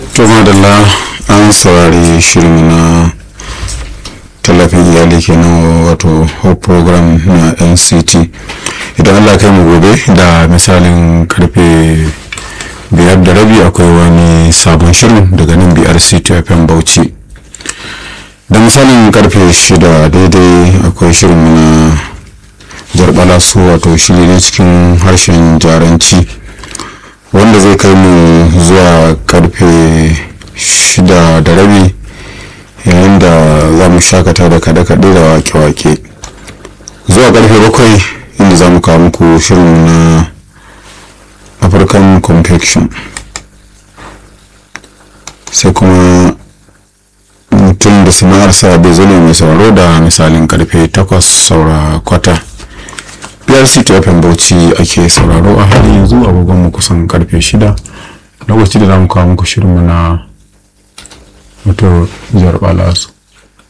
to madalla an saurari shirin na tallafin iyali kenan wato hope program na nct idan allah kai mu gobe da misalin karfe biyar da rabi akwai wani sabon shirin daga nan biyar fm bauchi da misalin karfe shida daidai akwai shirin na jarbala su wato shiri ne cikin harshen jaranci wanda zai kai mu zuwa karfe shida da rabi yayin da za mu shakata da kaɗe-kaɗe da wake-wake zuwa karfe bakwai inda za mu kawo muku shirin na african confection sai kuma mutum da sana'arsa bai zane mai sauraro da misalin karfe takwas saura kwata prc tfm bauchi ake sauraro a halin yanzu agogon mu kusan karfe shida lokaci da za mu kawo muku shirin na wato jarbala su